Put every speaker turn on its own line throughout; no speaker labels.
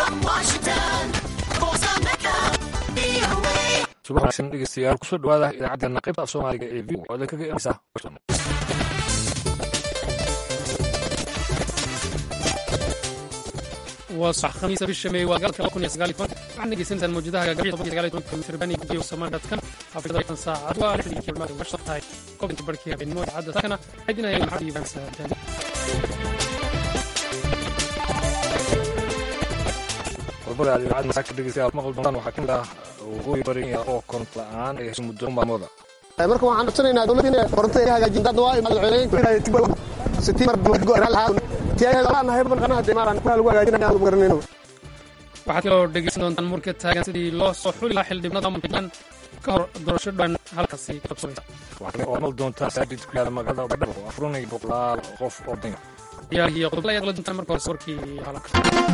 subax wanaagsan dhegeystayaal kusoo dhawaada idaacaddeena qaybta af soomaaliga ee v oo idin kaga imanaysa washington
waa sax khamiisa bisha meey waa galka kun iyo sagaal iyo toban waxaad dhegeysanaysaa mawjadaha gaagabiya toban iyo sagaal iyo tobanka mitirban iyo gudiyo samaandhadkan xaafidada tan saacad waa lixdii kilmaad washa tahay kobinka barkii habeenimo idaacadda taakana xidinaya maxamed iibaan saadaali
qodobada aad idaacadda masaaka dhegeystayaal maqal doontaan waxaa kamid ah waqooyi bari oo koronto la-aan ay heshay muddo maalmooda
marka waxaan codsanaynaa dowladda inay korontada ay hagaajin dad waa madaxweyneyn
waxaad kaloo dhegeysan doontaan murka taagan sidii loo soo xuli lahaa xildhibnada puntland ka hor doorasho dhan halkaasi ka qabsanaysa
waxaa kale oo maqal doontaan masaajid ku yaala magaalada badhabo oo afuranaya boqolaal qof oo danyar
ciyaarihii qodobo ayaad la doontaan marka horese warkii halka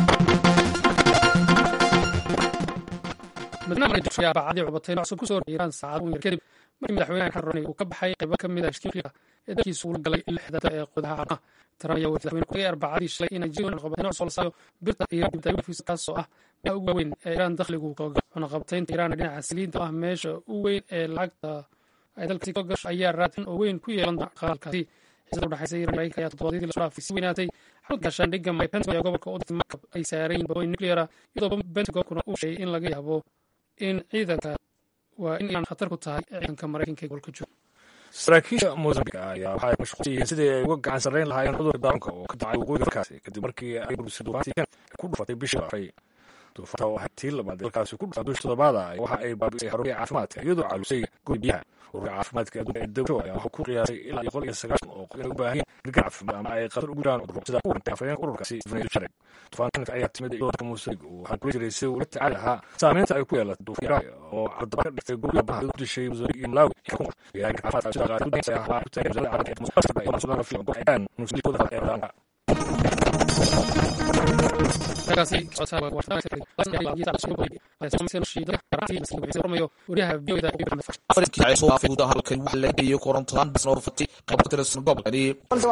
madaxweynaha mareykanka ayaa baacadii cubatay cusub ku soo horreeyay iiraan saacado yar kadib markii madaxweynaha xasan rouhani uu ka baxay qaybo ka mid ah heshiiska ee dalkiisu ula galay lixdata ee qudaha caalamka trump ayaa madaxweyne ku arbacadii shalay inay jiri cunaqabatayn cusub la saayo birta iiraan dibta wifiis kaasoo ah meelaha ugu waaweyn ee iiraan dakhligu kaga cunaqabataynta iiraan dhinaca saliidda oo ah meesha u weyn ee lacagta ay dalkaasi ka gasho ayaa raadin oo weyn ku yeelan doona qaalkaasi xiisada udhexaysa iiraan mareykanka ayaa toddobaadyadii lasoo dhaafay si weynaatay xarunta gaashaandhigga mike pence ayaa gobolka u dirtay markab ay saareen booyin nucleara iyadoo pentagonkuna uu sheegay in laga yaabo in ciidanka waa in iiraan khatar ku tahay ciidanka maraykanka ee gobolka jooga
saraakiisha mozambik ayaa waxay mashquulsan yihiin sidii ay uga gacan sarreyn lahaayeen cudurka daawanka oo ka dhacay waqooyiga dalkaasi kadib markii ay burisay duufaantii kan ku dhufatay bishii afray duufaanta oo ahayd tii labaad dalkaasi ku dhufta bisha toddobaada waxa ay baabi'isay xaruntii caafimaadka iyadoo caalusay guri biyaha ururka caafimaadka adduunka ee dawsho ayaa wuxuu ku qiyaasay ilaa boqol iyo sagaashan oo qof inay u baahan yihiin gargaar caafimaad ama ay khatar ugu jiraan cudurro sida kuwa dhintay afhayeenka ururkaasi ifnayl shareg duufaankanka ayaa timid iyadoo mosambik uu waxaan kula jiray si uu la tacaali lahaa saameynta ay ku yeelatay duufiira oo cardaba ka dhigtay gurya baha u dishay mozambik iyo malawi deegaanka caafimaadka sida qaar udaysa ahaa ku taagay wasaaradda caafimaadka ee musuqmaasuqa iyo suudaanka filan gobolka ayaan nuslikooda ee wadaanka
halkan wax la geeyo korontolaan basna urfatay qayb ka tirsan gobolkani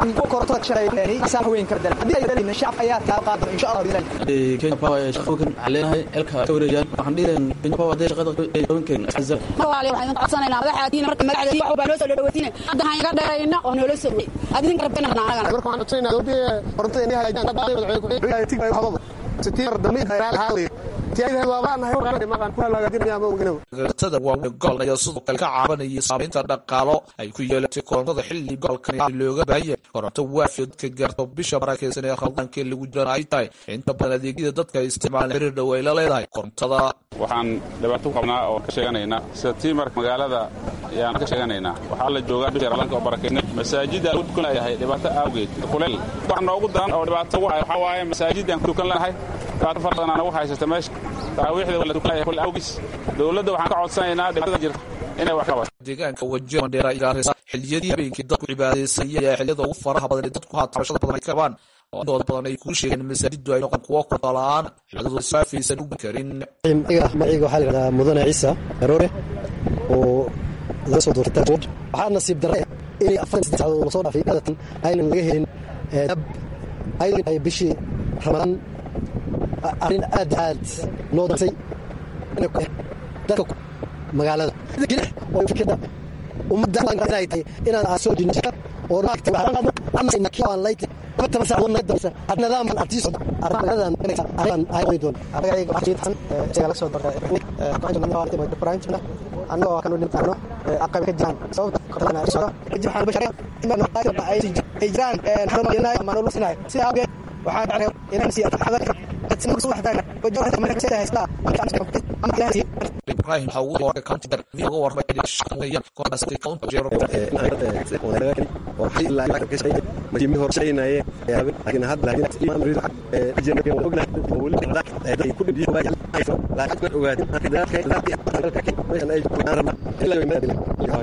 kenya power ee shaqookan waxaan leenahay elka ka wareejaan waxaan dhihilayn kenya power hadday shaqada qabankeena azal
marwaale waxaan codsanayna madaxaadiina marka magacdeena wax baa noo soo dhaweysiina hadda han iga dheerayna oo noola soo dhawey adin rabtana anagana
marka waxaan codsanaynaa dowladda korontada inay hagaajin dad madaxweyne tigay hababa sitiir damid hayraal haali tiyada waabaan hay warqad maqan ku hagaajinaya ma oginow
garatada waaweyn gobolka ayaa sidoo kale ka caabanayay saameynta dhaqaalo ay ku yeelatay korontada xilli gobolkan looga baahanya koronto waafiod ka gaarto bisha barakeysan ee khaldaanka lagu jirana ay tahay inta badan adeegyada dadka isticmaalan xiriir dhow ay la leedahay korontada
waxaan dhibaato ku qabnaa oo ka sheeganaynaa sida tiimarka magaalada ayaan ka sheeganaynaa waxaa la joogaa bisha ralanka oo barakeysan masaajidda ku tukan leeyahay dhibaato awgeed kuleel wax noogu daran oo dhibaato ugu hay waxaa waaye masaajiddan ku tukan lenahay dhibaato fara badan anagu haysata meesha taraawiixda waa la tukan leeyahay kul awgiis dowladda waxaan ka codsanaynaa dhibaatada jirta inay wax ka qabato
deegaanka wajiha mandheera gaaraysa xilliyadii habeenkii dadku cibaadaysanaya ee xilliyada ugu faraha badan ee dadku haata tabashada badan ay ka qabaan oo intooda badan ay kuu sheegeen masaajidu ay noqon kuwo koronto la-aan xilladooda saafaysan u karin
magaciga waxaa la yidhahdaa mudane ciisa aroore oo laga soo doortay waxaa nasiib darre inay afar saddex saacadood lasoo dhaafay adatan aynan laga helin dab aydan ay bishii ramadaan arrin aad aad loo darsay dadka magaalada oo fikirda ummadda inay tahay inaad aad soo jinja oo toban saacadood naga dambaysa nidaamkan artii socda arrimadadan arrin ay qori doon magacayga waxaa jiitan isaga la soo dartay annagoo kan u dhimtaano aqab ka jiraan sababta kortana socdo kadib waxaan basharay inaan ay jiraan xarumaynay ama loo sinaay sida awgeed waxaan dhacay inaan sii xadarka dadsimada soo waxtaan wajahada marka sida haysta
ibrahim waxa uu doortay counter v uga warmay shaqeeyaan kooxda counter jero
masiimi horshaynaye laakiin hadda laakiin rido ajnabiga waa ognahay oo weli dadka ku dhibiyo baa laakiin ogaadin meeshan ay joogaan rabna ilaa way meel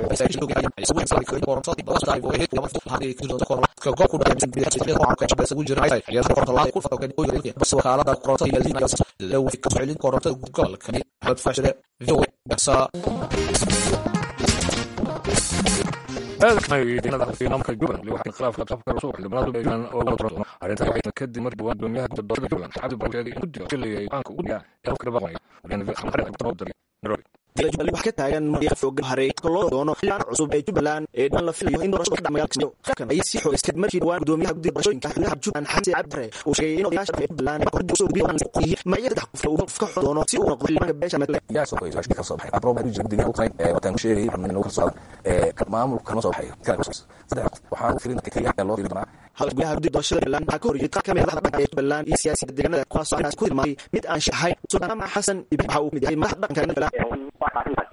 wakaalada korontada gobolkani maxamed faashire v
nidaamka jubbaland waxaa khilaafka qabka cusub xildhibaanadu beegaan oo laga turo arrinta waxay kadib markii dhawaan gudoomiyaha gudda doorashada jubbaland cabdi barre sheegay in guddiga filayay go-aanka ugu dhigaa ee qofka dhaqanaya nairobi
jubbaland wax ka taagan marya foogan haray loo doono xildhibaan cusub ee jubbaland ee dhan la filayo in doorashada ka magaalka kismaayo qaabkan ayay sii xogeystay markii dhawaan gudoomiyaha guddiga doorashooyinka xubnaha jubbaland xamse cabdi barre uu sheegay in odayaasha ee jubbaland ay kordhi usoo gudbiyaan qoyihiin magacyada saddex qof uu qof ka xor doono si uu noqdo xildhibaanka beesha medle
yaa soo qoyay shaqada soo baxay abroob hadii guddiga uu tahay ee wataan ku sheegay xubnaha inuu ka soo ee maamulka kama soo baxay kala soo saddex qof waxaan u filinta kaliya loo fiiri doonaa
hadalka gudaha guddiga doorashada jubbaland waxaa ka horjeeday qaar ka mid madaxda dhaqanka ee jubbaland iyo siyaasiyadda deegaanada kuwaas oo ku tilmaamay mid aan shi ahayn sultaan maxamed xasan ibrahim waxa uu mid yahay madaxda dhaqanka jubbaland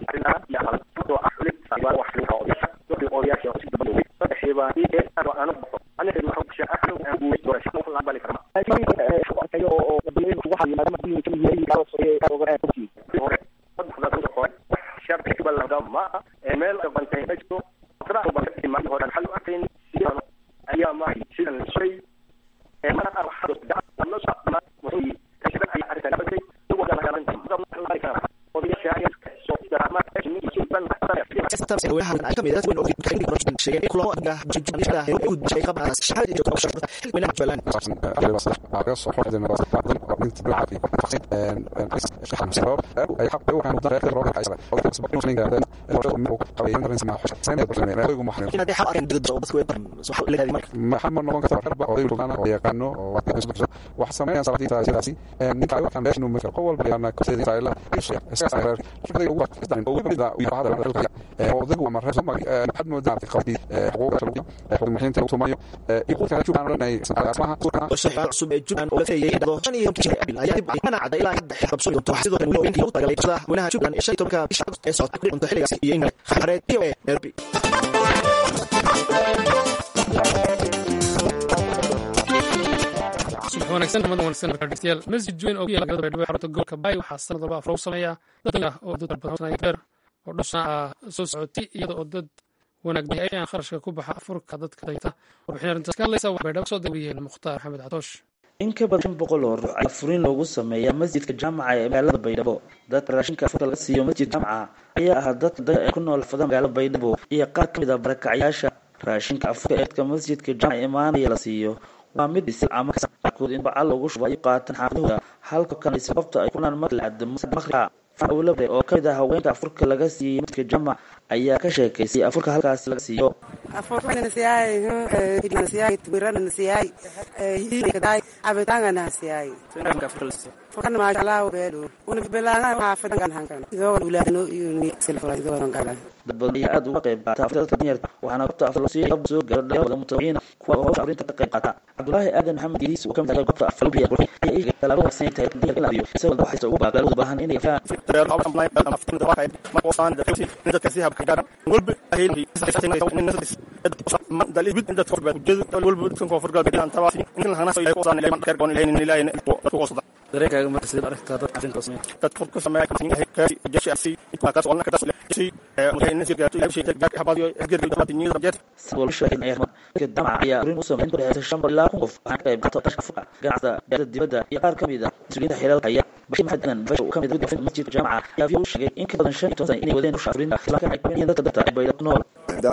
maxama noqon karta raba oday rugaana oo yaqaano oo wax sameeyaan salaadiinta sidaasi ninka waxaan meesha inuu marka qof walba yana koseeda israa'iila isaga reer shaqada ugu waxdan oo wixii da iyo bahada dalka oo dadku waa marreso mag had moodaa qabti xuquuqda shalbiya xuquuq maxinta lagu soomayo iyo qofka jubaan oranay asmaha
shaqada cusub ee jubbaland oo la feeyay dhado shan iyo toban abil ayaa dib mana cadda ilaa hadda qabso doonto sidoo kale wiilkii ugu tagalay qasada wanaha jubbaland ee shan iyo tobanka bisha ee socota ku dhiganta xilligaas iyo ingale xareed iyo nairobi
subax wanaagsan nabad wanaagsan markaa dhegeystayaal masjid weyn oo ku yaala galada baydhabo xarunta gobolka baay waxaa sanad walba afro u sameeya dad ah oo dad badan beer oo dhusna ah soo socotay iyada oo dad wanaag bay ayaan kharashka ku baxa afurka dadka dayta warbixin arrintaas ka hadlaysa waxaa baydhabo soo dawiyeen mukhtaar maxamed catoosh
in ka badan shan boqol oo ruux ayaa furin loogu sameeyaa masjidka jaamaca ee magaalada baydhabo dadka raashinka afurka laga siiyo masjid jaamaca ayaa ah dadka daya ee ku nool fada magaalada baydhabo iyo qaar ka mid ah barakacyaasha raashinka afurka ee dadka masjidka jaamaca imaanaya la siiyo waa mid bisil ama qaarkood in bacal lagu shubo ay qaataan xaafadahooda halka kan sababta ay kunaan marka la cadamo maqrica awlabre oo kamid ah haweenka afurka laga siiyey masjidka jamac ayaa ka sheekaysay afurka halkaasi laga siiyo dad badan ayaa aada uga qayb qaata afurka dadka danyarta waxaana goobta afur loo siiyay soo gaaro dhalinyarada mutaqiina kuwa hawsha afrinta ka qayb qaata cabdulaahi aadan maxamed idiis oo kamid ah goobta afur biya qurxi ayaa iiga talaabo wanaagsan tahay danyarka in la abiyo isagoo waxaysa ugu baaqay u baahan inay
dareenkaaga marka sidee aragtaa dadka arrinta sameeya dadka qofka sameeya kan yahay kaasi jashi asi inta kaas oo kaas si mutayna si gaarto ilaa shay gaar habadiyo hadir gaar dabati niyo dabjet
sidoo sheegay ayaa marka damaca ayaa urin u sameyn ku dhexeysa shan ilaa kun qof waxaan ka qayb qaato qashka fuqa ganacsiga beerta dibadda iyo qaar kamid ah mas-uuliyiinta xiriirka haya bashir maxamed adan bash oo kamid ah guddiga masjidka jaamaca ayaa v u sheegay in ka badan shan iyo toban sano inay wadeen usha afurinta islamarkaana ay kumanayeen dadka dadka bayda ku nool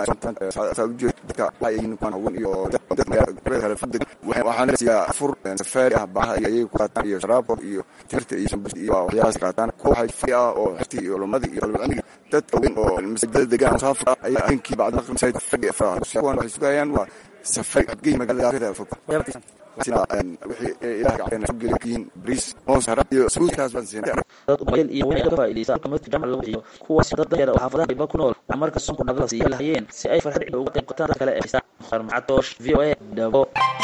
waxaan siyaa afur safaari ah baha iyo ayaga ku qaataan iyo sharaabko iyo timirta iyo sambas iyo waxyaalahaas qaataan kuwa waxay fari ah oo xirti iyo lumadii iyo qalbicamiga dadka weyn oo masajidada degaan musaafir ah ayaa habeenkii bacda maqrib masaajid fadhi afraa kuwan waxay sugayaan waa safari adgey magaalada aafida fog wixii ilaah gacana soo geli yihiin bariis moos harab iyo suudkaas baan siinay
dad ubayl iyo weyn ka faa'iideysa afka masjidka jaamac lagu bixiyo kuwaas dad danyar oo xaafadaha qayba ku nool waxaa marka soonku nagala siiya lahayeen si ay farxad cida uga qayb qataan dad kale ee haysta mukhtaar macatoosh v o a dhabo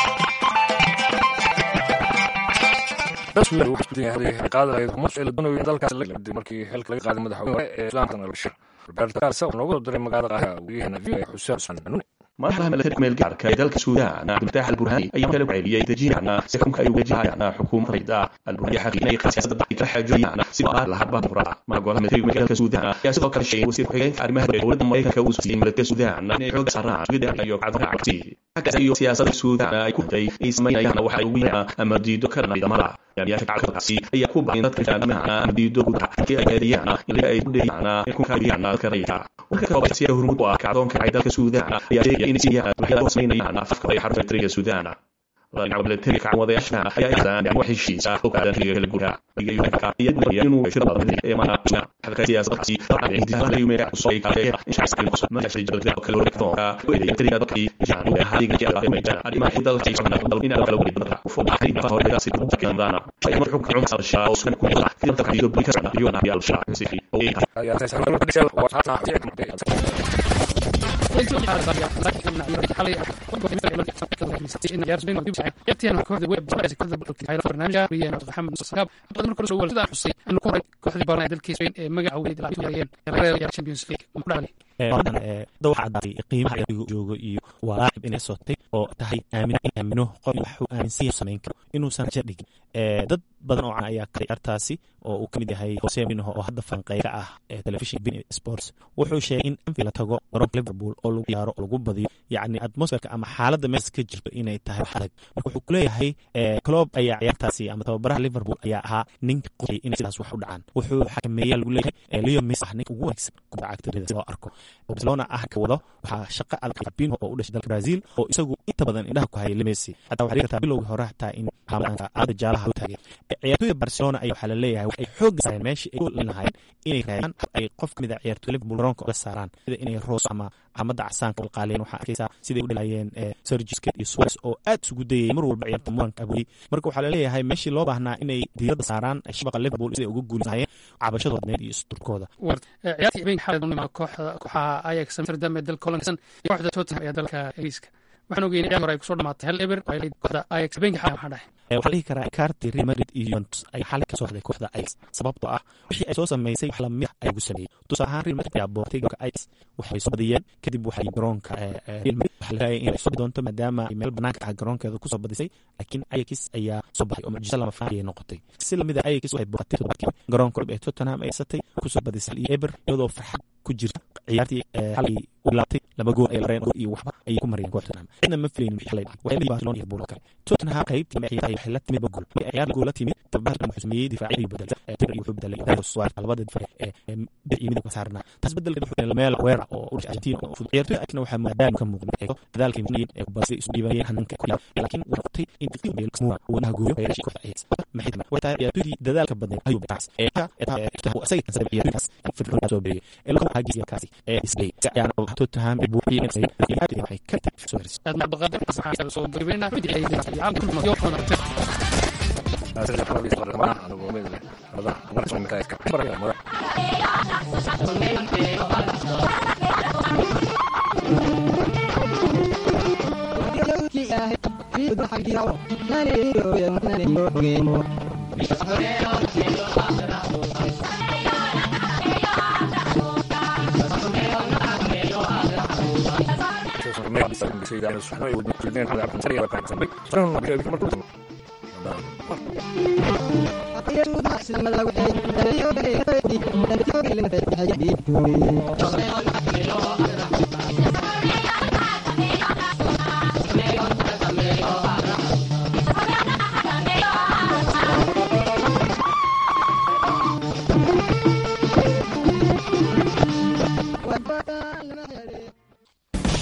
markii xilka laga qaaday madaxweyne ee islaamkan albashir roberto garsa oo noogu diray magaalada qaha wariyahana v xuseen xuseen xanuuni
madaxda milatariga meel gaarka ee dalka suudaan cabdilfataax alburhaani ayaa kala celiyey dejinayna sekunka ay wajahayaan xukuumadda rayda alburhaani xaqiinay siyaasadda dalka kala xaajooyaan sidoo ah lahadba dimuqraad mana golaha milatariga dalka suudaan ayaa sidoo kale sheegay wasiir ku-xigeenka arrimaha dowladda maraykanka uu siiyey milatariga suudaan inay xooga saaraan sugidda iyo cabdiraca cabsi xaggaas iyo siyaasadda suudaan ay ku day ay samaynayaan waxa ugu yeeraan ama diido ka dhan ciidamada yaamiyaasha gacalkaasi ayaa ku baaqin dadka jaamicaha ama diido gudaha halkii ay gaadiyaan ilaa ay ku dheeyaan in ku kaabiyaan dadka rayidka warka kale siya hormuud u ah kacdoonka ay dalka suudaan ayaa sheegaya in siyaha waxyaalaha samaynayaan afka ay xarunta militariga suudaan dhinaca militariga kacwadayaasha ayaa aysan wax heshiis ah oo kaadan xiliga kala gudaha iyo doonaya inuu shir badan ee maana xadka siyaasadkaasi intisaalaha yumeeya soo ay kale in shacabka ku soo maashay jadalka kala wareegtoonka weeyay tiriga dadkii jaan ee hadiga jaa ee meejan arrimaha dalka ay socdaan dal in kala wareeg dadka u fadhiya xiriga hore ee si ku kandana ay mar xukun cumsa shaa oo sun ku jira inta ka iyo bulka iyo na yal shaa si oo ay
waxa cadaatay qiimaha adigu joogo iyo waa laacib inay sotay oo tahay aamina in aamino qof waxuu aaminsan yahay samayn karo inuusan raja dhigin dad badan oo can ayaa karay artaasi oo uu kamid yahay hose minho oo hadda falanqeyr ka ah ee telefishin bin sports wuxuu sheegay in anfield la tago garoonka liverpool oo lagu yaaro oo lagu badiyo yacni atmosferka ama xaaladda meesha ka jirto inay tahay wax adag marka wuxuu kuleeyahay clob ayaa ciyaartaasi ama tababaraha liverpool ayaa ahaa ninka qoray inay sidaas wax u dhacaan wuxuu xakameeya lagu leeyahay leo messi ah ninka ugu wanaagsan kubadda cagta rida loo arko barcelona ah ka wado waxaa shaqo adag Fabinho oo u dhashay dalka Brazil oo isagu inta badan indhaha ku hayay Messi hatta waxaa jirta bilowgii hore hataa in hamaanka aad jaalaha u taagay ciyaartoyda Barcelona ayaa waxaa la leeyahay waxay xoog saareen meeshii ay u linaayeen inay raadaan ay qof kamid ah ciyaartoyda Liverpool garoonka uga saaraan sida inay Rose ama camada casaanka u qaaleen waxaa arkaysaa siday u dhalayeen Sergio Busquets iyo Suarez oo aad isugu dayay mar walba ciyaarta muranka aburi marka waxaa la leeyahay meeshii loo baahnaa inay diiradda saaraan shabaqa Liverpool siday uga guulaysanayeen cabashadooda iyo isturkooda
ciyaartii habeenkii xalay doonima kooxda kooxaha Ajax Amsterdam ee dalka Holland iyo kooxda Tottenham ee dalka Ingiriiska waxaan ogeynay ciyaar hore ay kusoo dhamaatay hal eber oo ay leedahay kooxda Ajax habeenkii xalay waxaa dhahay
waxaa dhihi karaa kaarti Real Madrid iyo Juventus ay xalay ka soo hadlay kooxda Ajax sababtoo ah wixii ay soo sameysay wax la mid ah ay ugu sameeyey tusaale ahaan Real Madrid ayaa boortay garoonka Ajax waxay soo badiyeen kadib waxay garoonka Real Madrid waxaa la raayay inay soo doonto maadaama ay meel banaanka ah garoonkeeda kusoo badisay laakiin Ajax ayaa soo baxay oo mucjiso lama filaan ayay noqotay si lamid ah Ajax waxay boortay toddobaadkii garoonka ee Tottenham ay satay kusoo badisay iyo Eber iyadoo farxad ku jirta ciyaartii xalay u laabtay laba gool ay lareen iyo waxba ayay ku mariyeen kooxda Tottenham cidna ma filayn wixii xalay dhacay waxay Barcelona iyo Liverpool kale Tottenham qaybtii ciyaarta waxay la timid gool markay ciyaar gool la timid tababarka wuxuu sameeyay difaacyadii bedel Pedro wuxuu bedelay Dario Suarez labada difaac ee bidix iyo midig saarna taas bedelkeeda wuxuu meel weerar oo u dhashay Argentina oo fudud ciyaartoy akna waxaa maadaama ka muuqda eego dadaalkii muhiim ee kubadda isu dhiibayeen hananka ku laakiin waqti in qiimo meel kasmuwa wanaha gooyo ay rashay kooxda Ajax maxay tahay way tahay ciyaartoydii dadaalka badan ayuu bitaas ee ka ee uu asaga kan sabab ciyaartaas firfircoon soo beeyay ee lagu hagisiya kaasi ee isbay ayaan Tottenham iyo buuxiyeen ay waxay ka tagtay soo haris
aad ma baqadan saxaa soo gabeena fidii ay yaam kulma yoo qana
Thank you.